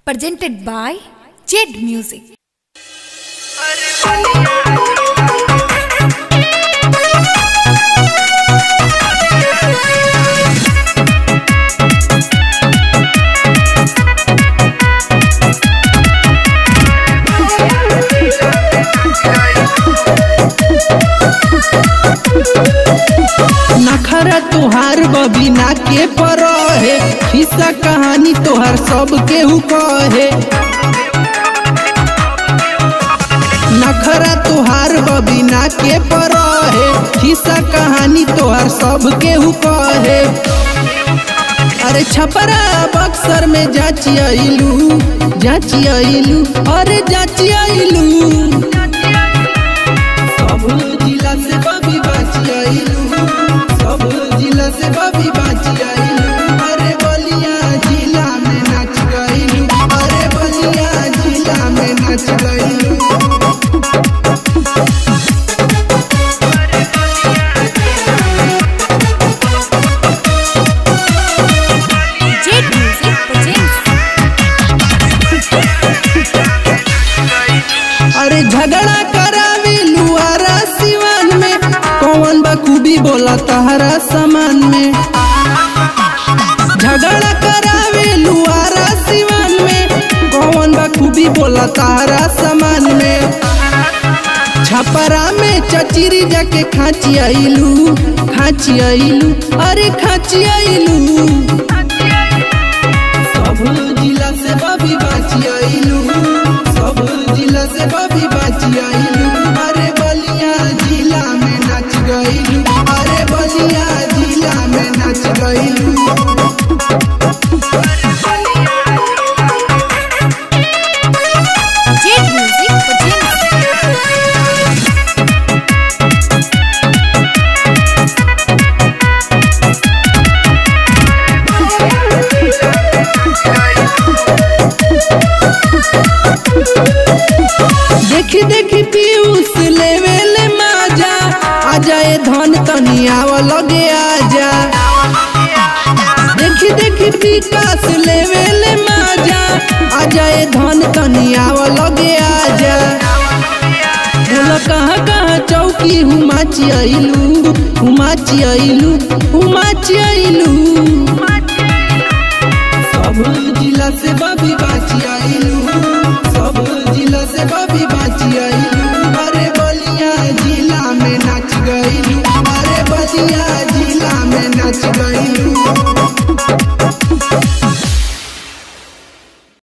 presented by Jed Music. नखरा तुहार बबिना के पर है हिस्सा कहानी तोहर सब केहू कहे नखरा तुहार बबिना के पर है हिस्सा कहानी तोहर सब केहू कहे अरे छपरा बक्सर में जाची आइलू जाची आइलू अरे जाची आइलू सब जिला से बबी बाची आइलू सब जिला से बबी बाची आइलू अरे बलिया जिला में नाच गइलू अरे बलिया जिला में नाच गइलू Jed Music presents अरे झगड़ा करावी लुआरा सिवान में कौन बखूबी बोला तहरा सामान में झगड़ा करावे लुआरा सिवान में कौन बखूबी बोला तहरा सामान में छपरा में चचिरी जाके खाची आइलू खाची आइलू अरे खाची आइलू सब जिला से बबी बाची आइलू सब जिला से बबी बाची आइलू अरे बलिया जिला में नाच गइलू अरे बलिया जिला में नाच गइलू Jed Music presents देखी देखी पीयूष लेवे ले माजा आ जाए धन तनी आव लगे आजा देखी देखी विकास लेवे ले माजा आ जाए धन तनी आव लगे आजा बोला कहाँ कहाँ चौकी हुमाची आइलू हुमाची आइलू हुमाची आइलू सब जिला से बबी बाची आइलू